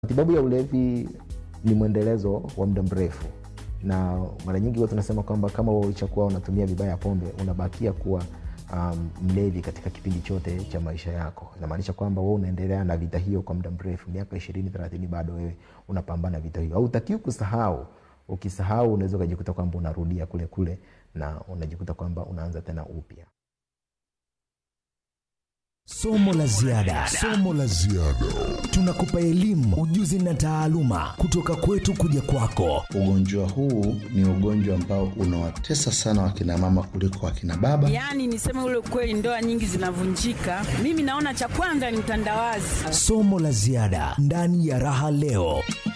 Matibabu ya ulevi ni mwendelezo wa muda mrefu, na mara nyingi huwa tunasema kwamba kama ulichokuwa unatumia vibaya pombe, unabakia kuwa um, mlevi katika kipindi chote cha maisha yako. Inamaanisha kwamba wewe unaendelea na vita hiyo kwa muda mrefu, miaka ishirini thelathini, bado wewe unapambana vita hiyo. Hautakiwi kusahau. Ukisahau unaweza ukajikuta kwamba unarudia kule kule na unajikuta kwamba unaanza tena upya. Somo la ziada, somo la ziada. Tunakupa elimu, ujuzi na taaluma kutoka kwetu kuja kwako. Ugonjwa huu ni ugonjwa ambao unawatesa sana wakina mama kuliko wakina baba. Yaani niseme ule ukweli, ndoa nyingi zinavunjika. Mimi naona cha kwanza ni utandawazi. Somo la ziada ndani ya Raha Leo.